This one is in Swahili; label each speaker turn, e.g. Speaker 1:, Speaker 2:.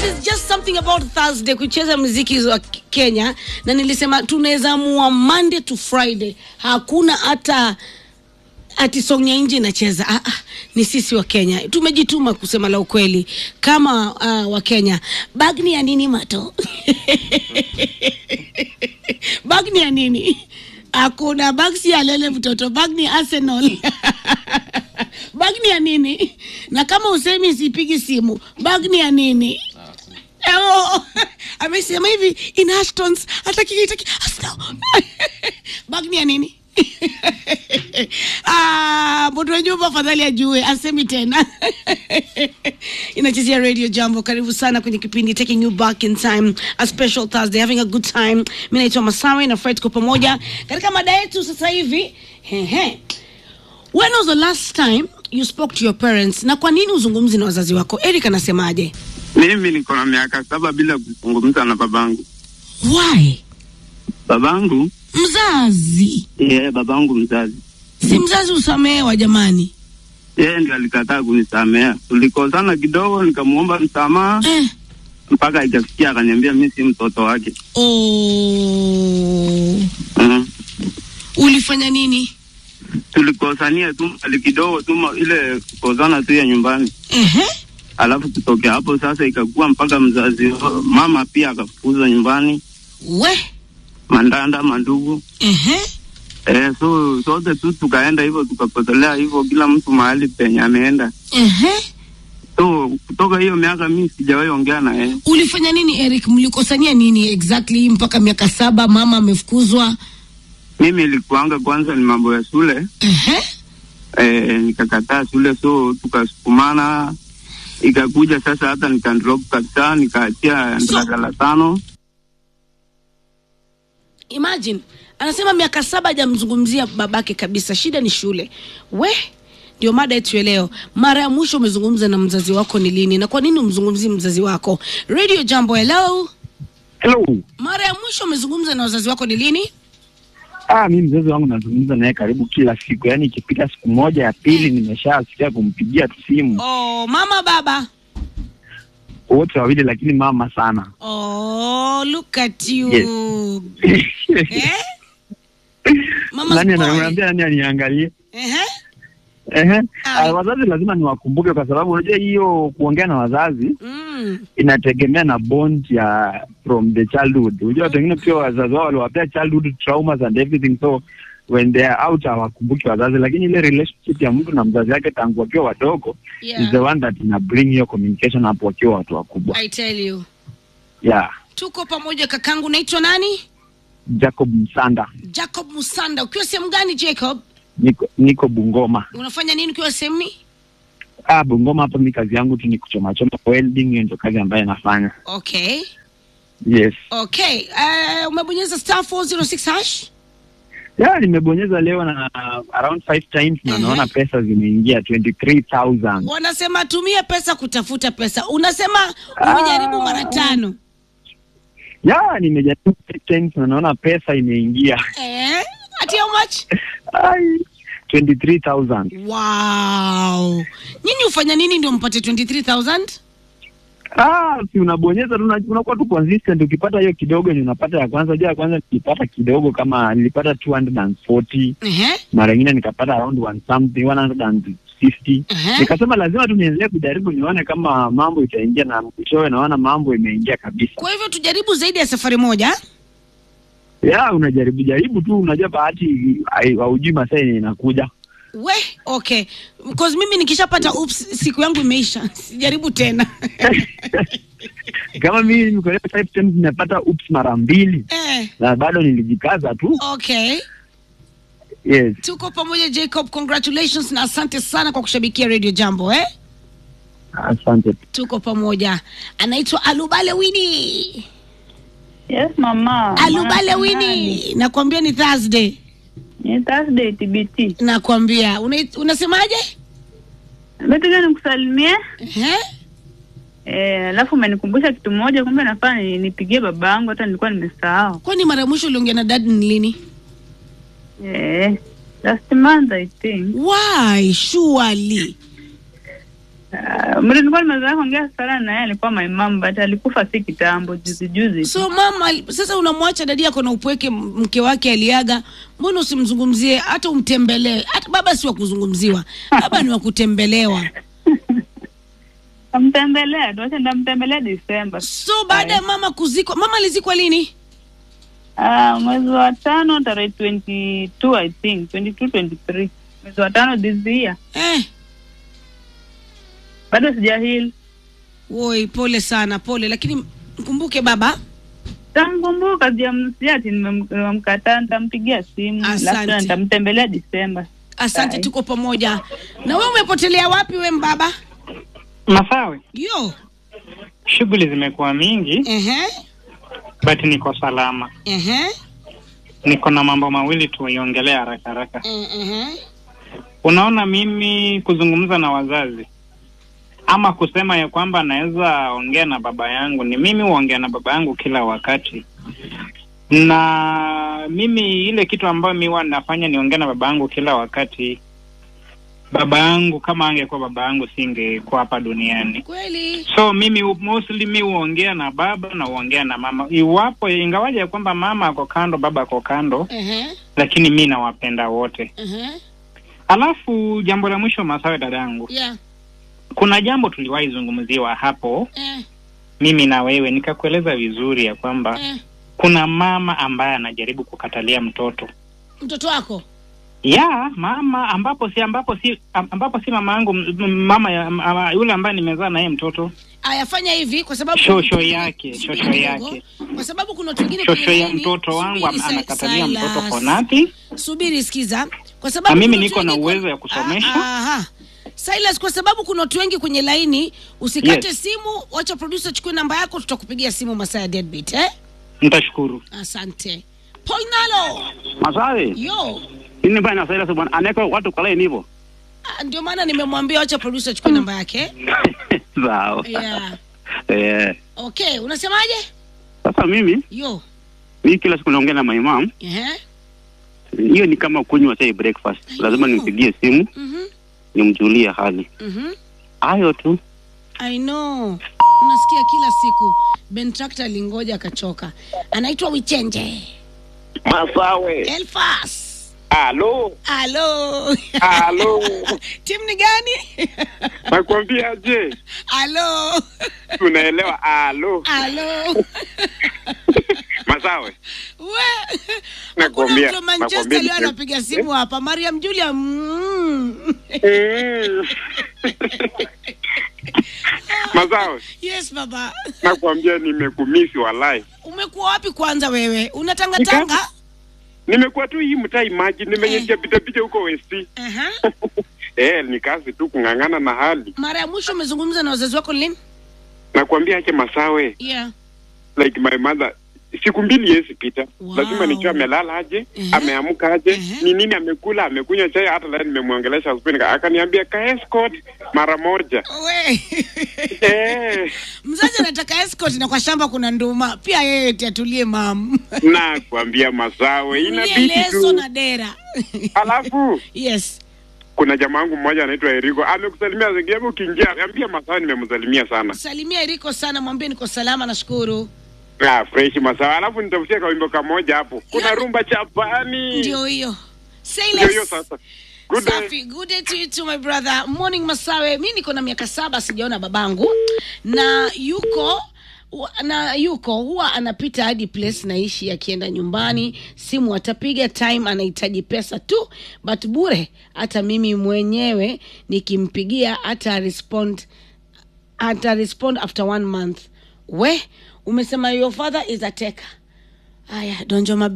Speaker 1: is just something about Thursday kucheza muziki wa Kenya, na nilisema tunaweza amua Monday to Friday, hakuna hata ati song ya nje inacheza. Ah, ah, ni sisi wa Kenya tumejituma kusema la ukweli kama uh, wa Kenya. Bag ni ya nini mato? bag ni ya nini? Hakuna bag, si ya lele mtoto, bag ni Arsenal. bag ni ya nini? Na kama usemi sipigi simu, bag ni ya nini? Oh, amesema hivi in Ashton's hataki hataki Arsenal. bag ni ya nini? Ah, mtu wa nyumba afadhali ajue, asemi tena. Inachezea Radio Jambo. Karibu sana kwenye kipindi Taking You Back in Time, a special Thursday, having a good time. Mimi naitwa Masawe na Fred tuko pamoja katika mada yetu sasa hivi. Hehe. When was the last time you spoke to your parents na kwa nini uzungumzi na wazazi wako? Eric anasemaje?
Speaker 2: Mimi niko na miaka saba bila kuzungumza na babangu.
Speaker 1: Why?
Speaker 2: Babangu
Speaker 1: Mzazi.
Speaker 2: yeye, babangu mzazi,
Speaker 1: Si mzazi usamehewa jamani.
Speaker 2: yeye ndio alikataa kunisamea. Tulikosana kidogo, nikamwomba msamaha
Speaker 1: Eh.
Speaker 2: mpaka ikafikia akaniambia mi si mtoto wake.
Speaker 1: Oh.
Speaker 2: mm.
Speaker 1: Ulifanya nini?
Speaker 2: Tulikosania tu mali kidogo tu, ma- ile kukosana tu ya nyumbani,
Speaker 1: Ehe.
Speaker 2: alafu kutokea hapo sasa ikakuwa mpaka mzazi wa- mama pia akafukuza nyumbani,
Speaker 1: We.
Speaker 2: mandanda mandugu
Speaker 1: Ehe.
Speaker 2: Eh, so sote tu tukaenda hivyo tukapotelea hivyo, kila mtu mahali penye ameenda.
Speaker 1: Ehe.
Speaker 2: So kutoka hiyo miaka mi sijawahi ongea na yeye.
Speaker 1: Ulifanya nini Eric? Mlikosania nini exactly mpaka miaka saba mama amefukuzwa?
Speaker 2: Mimi ilikuanga kwanza ni mambo ya shule
Speaker 1: Ehe.
Speaker 2: eh, nikakataa shule, so tukasukumana, ikakuja sasa hata nikandrop kabisa, nikaachia
Speaker 1: So-
Speaker 2: darasa la tano.
Speaker 1: Imagine anasema miaka saba hajamzungumzia babake kabisa, shida ni shule. We, ndio mada yetu ya leo. Mara ya mwisho umezungumza na mzazi wako ni lini, na kwa nini umzungumzii mzazi wako? Radio Jambo, hello.
Speaker 3: Hello.
Speaker 1: Mara ya mwisho umezungumza na wazazi wako ni lini?
Speaker 3: Ah, mi mzazi wangu nazungumza naye karibu kila siku, yaani ikipita siku moja ya pili nimeshasikia kumpigia tu simu
Speaker 1: Oh, mama baba.
Speaker 3: wote wawili, lakini mama sana
Speaker 1: Oh, look at you.
Speaker 3: Yes.
Speaker 1: Eh? Mama's
Speaker 3: nani
Speaker 1: boy.
Speaker 3: anamwambia nani aniangalie?
Speaker 1: Ehe.
Speaker 3: Ehe.
Speaker 1: Ah.
Speaker 3: Ah, wazazi lazima niwakumbuke, kwa sababu unajua hiyo kuongea na wazazi
Speaker 1: Mm.
Speaker 3: inategemea na bond ya from the childhood. Unajua pengine pia wazazi wao waliwapea childhood traumas and everything, so when they are out hawakumbuki wazazi, lakini ile relationship ya mtu na mzazi wake tangu wakiwa wadogo is the
Speaker 1: Yeah.
Speaker 3: one that ina bring hiyo communication hapo wakiwa watu wakubwa.
Speaker 1: I tell you.
Speaker 3: Yeah.
Speaker 1: Tuko pamoja kakangu, naitwa nani?
Speaker 3: Jacob Msanda,
Speaker 1: Jacob Musanda. Ukiwa sehemu gani Jacob?
Speaker 3: niko, niko Bungoma.
Speaker 1: Unafanya nini ukiwa sehemu hii?
Speaker 3: Ah, Bungoma hapa mi kazi yangu tu ni kuchoma choma welding, hiyo ndio kazi ambayo nafanya.
Speaker 1: Okay.
Speaker 3: Yes.
Speaker 1: Okay. Uh, umebonyeza star 406 hash?
Speaker 3: Yeah, nimebonyeza leo na uh, around five times na
Speaker 1: Mhm.
Speaker 3: naona pesa zimeingia 23,000.
Speaker 1: Wanasema tumia pesa kutafuta pesa. Unasema umejaribu
Speaker 3: Ah.
Speaker 1: mara tano.
Speaker 3: Yeah, nimejaribu five times na naona pesa imeingia.
Speaker 1: Eh? Ati how much?
Speaker 3: Ai, 23,000.
Speaker 1: Wow. Nyinyi ufanya nini ndio mpate 23,000?
Speaker 3: Ah, si unabonyeza tu una- unakuwa tu consistent ukipata hiyo kidogo ni unapata ya kwanza. Unajua ya kwanza nilipata kidogo kama nilipata 240
Speaker 1: Ehe.
Speaker 3: mara nyingine nikapata around one something 150
Speaker 1: Ehe.
Speaker 3: nikasema lazima tu niendelee kujaribu nione kama mambo itaingia na mwishowe naona mambo imeingia kabisa
Speaker 1: Kwa hivyo tujaribu zaidi ya safari moja.
Speaker 3: ya unajaribu jaribu tu unajua bahati hai- haujui masaa yenye inakuja
Speaker 1: We, okay. Because mimi nikishapata oops siku yangu imeisha. Sijaribu tena.
Speaker 3: kama mimi niko leo five times nimepata ups mara mbili
Speaker 1: eh,
Speaker 3: na bado nilijikaza tu
Speaker 1: okay.
Speaker 3: yes
Speaker 1: Tuko pamoja Jacob, congratulations na asante sana kwa kushabikia Radio Jambo eh?
Speaker 3: asante
Speaker 1: Tuko pamoja. Anaitwa Alubale Wini.
Speaker 4: Yes, mama.
Speaker 1: Alubale
Speaker 4: Mara
Speaker 1: Wini.
Speaker 4: nane.
Speaker 1: Nakwambia ni Thursday.
Speaker 4: Ni Thursday TBT.
Speaker 1: Nakwambia. Una, unasemaje?
Speaker 4: Nataka nikusalimie.
Speaker 1: Eh?
Speaker 4: Eh, alafu umenikumbusha kitu moja, kumbe nafaa ni- nipigie baba yangu, hata nilikuwa nimesahau.
Speaker 1: Kwani mara ya mwisho uliongea na dad ni lini?
Speaker 4: Eh, last month I think.
Speaker 1: Why? Surely.
Speaker 4: Uh, mtu nilikuwa nimezoea kuongea sana na yeye alikuwa my mom but alikufa si kitambo juzi juzi. tu.
Speaker 1: so mama sasa unamwacha dadi yako na upweke m- mke wake aliaga mbona usimzungumzie hata umtembelee hata baba si wa kuzungumziwa baba ni wa kutembelewa
Speaker 4: Namtembelea tu, acha ndamtembelea Disemba.
Speaker 1: so baada ya mama kuzikwa mama alizikwa lini
Speaker 4: Ah, mwezi wa tano tarehe 22 I think 22 23 mwezi wa tano this year.
Speaker 1: eh,
Speaker 4: Bado sijahil.
Speaker 1: woi pole sana pole lakini mkumbuke baba
Speaker 4: Tamkumbuka sijamsikia ati nimem- nimemkataa, nitampigia simu
Speaker 1: Asante.
Speaker 4: alafu tena nitamtembelea Disemba.
Speaker 1: asante
Speaker 4: Bye.
Speaker 1: tuko pamoja na we umepotelea wapi we mbaba
Speaker 5: Masawe,
Speaker 1: yo
Speaker 5: shughuli zimekuwa mingi
Speaker 1: ehe
Speaker 5: but niko salama.
Speaker 1: ehe
Speaker 5: Niko na mambo mawili tuiongelee haraka haraka.
Speaker 1: ehe
Speaker 5: Unaona, mimi kuzungumza na wazazi ama kusema ya kwamba naweza ongea na baba yangu, ni mimi huongea na baba yangu kila wakati, na mimi ile kitu ambayo mi huwa nafanya niongee na baba yangu kila wakati. Baba yangu kama angekuwa baba yangu singekuwa hapa duniani.
Speaker 1: kweli
Speaker 5: so mimi hu- mostly mi huongea na baba na huongea na mama iwapo ingawaje ya kwamba mama ako kando baba ako kando
Speaker 1: ehe
Speaker 5: lakini mi nawapenda wote
Speaker 1: ehe
Speaker 5: alafu jambo la mwisho masawe dadangu
Speaker 1: yeah
Speaker 5: kuna jambo tuliwahi zungumziwa hapo
Speaker 1: eh
Speaker 5: mimi na wewe nikakueleza vizuri ya kwamba
Speaker 1: eh
Speaker 5: kuna mama ambaye anajaribu kukatalia mtoto
Speaker 1: mtoto wako
Speaker 5: ya mama ambapo si ambapo si ambapo si mama yangu m- m- mama ya, ama, yule ambaye nimezaa na yeye mtoto
Speaker 1: ayafanya hivi kwa sababu
Speaker 5: Shosho yake,
Speaker 1: Subiri
Speaker 5: shosho
Speaker 1: kidogo.
Speaker 5: yake.
Speaker 1: kwa sababu kuna watu wengine
Speaker 5: shosho
Speaker 1: kwenye
Speaker 5: ya
Speaker 1: laini-
Speaker 5: mtoto wangu
Speaker 1: subiri,
Speaker 5: am- anakatalia
Speaker 1: Silas.
Speaker 5: mtoto for nothing
Speaker 1: subiri sikiza kwa sababu
Speaker 5: Na mimi
Speaker 1: kuna
Speaker 5: niko
Speaker 1: watu
Speaker 5: na
Speaker 1: wengi
Speaker 5: uwezo
Speaker 1: kwa-
Speaker 5: ya kusomesha.
Speaker 1: Ah, aha. Silas kwa sababu kuna watu wengi kwenye laini usikate
Speaker 5: Yes.
Speaker 1: simu wacha producer chukue namba yako tutakupigia simu masaa ya deadbeat eh
Speaker 5: nitashukuru
Speaker 1: asante poinalo
Speaker 2: Masawe,
Speaker 1: yo
Speaker 2: ini bana sasa bwana aneka watu kwa line hivyo.
Speaker 1: Ah, ndio maana nimemwambia wacha producer chukue namba yake
Speaker 2: Sawa.
Speaker 1: yeah.
Speaker 2: Eh,
Speaker 1: okay unasemaje
Speaker 2: sasa mimi
Speaker 1: yo
Speaker 2: mimi kila siku naongea na my mom.
Speaker 1: Ehe.
Speaker 2: Hiyo ni kama kunywa chai breakfast. Lazima
Speaker 1: know.
Speaker 2: nimpigie simu
Speaker 1: Mhm.
Speaker 2: nimjulie hali.
Speaker 1: Mhm.
Speaker 2: Hayo tu.
Speaker 1: I know. Unasikia kila siku Ben Tractor alingoja akachoka. Anaitwa Wichenje.
Speaker 6: Masawe.
Speaker 1: Elfas.
Speaker 6: Halo.
Speaker 1: Halo.
Speaker 6: Halo.
Speaker 1: Timu ni gani?
Speaker 6: Nakwambia je,
Speaker 1: Halo.
Speaker 6: tunaelewa halo.
Speaker 1: Halo.
Speaker 6: Masawe.
Speaker 1: We.
Speaker 6: Nakwambia,
Speaker 1: Hakuna mtu wa Manchester
Speaker 6: nakwambia
Speaker 1: leo
Speaker 6: ni-
Speaker 1: anapiga simu hapa. Mariam Julia. Mm.
Speaker 6: Mm. Masawe,
Speaker 1: Yes baba.
Speaker 6: nakwambia nimekumisi walai.
Speaker 1: Umekuwa wapi kwanza wewe? Unatangatanga?
Speaker 6: Nimekuwa tu hii mtai maji, nimenyesha pita pita huko West.
Speaker 1: Aha.
Speaker 6: Eh, ni kazi tu kung'ang'ana na hali.
Speaker 1: Mara ya mwisho umezungumza na wazazi wako lini?
Speaker 6: Nakwambia ache Masawe,
Speaker 1: Yeah.
Speaker 6: like my mother siku mbili yesi pita
Speaker 1: Wow.
Speaker 6: lazima nijue amelala aje
Speaker 1: Ehe.
Speaker 6: ameamka aje
Speaker 1: Ehe.
Speaker 6: ni nini amekula amekunywa chai hata leo nimemwongelesha asubuhi nika- akaniambia ka escort mara moja
Speaker 1: We.
Speaker 6: eh
Speaker 1: mzazi anataka escort na kwa shamba kuna nduma pia yeye tiatulie mam
Speaker 6: na kuambia masawe
Speaker 1: Tulie
Speaker 6: inabidi
Speaker 1: leso
Speaker 6: tu
Speaker 1: na dera
Speaker 6: alafu
Speaker 1: yes
Speaker 6: kuna jamaa wangu mmoja anaitwa Eriko amekusalimia zingiapo ukiingia ambia masawe nimemsalimia sana
Speaker 1: salimia eriko sana mwambie niko salama nashukuru
Speaker 6: ah fresh masawe alafu nitafutia kawimbo kamoja hapo kuna rumba chapani
Speaker 1: ndio hiyo Say
Speaker 6: ndio hiyo
Speaker 1: less.
Speaker 6: sasa good day
Speaker 1: Safi, good day to you too, my brother. Morning Masawe. Mi niko na miaka saba sijaona babangu na yuko wa- na yuko huwa anapita hadi place naishi akienda nyumbani simu atapiga time anahitaji pesa tu but bure hata mimi mwenyewe nikimpigia hata respond hata respond after one month we umesema your father is a taker haya donjo mabe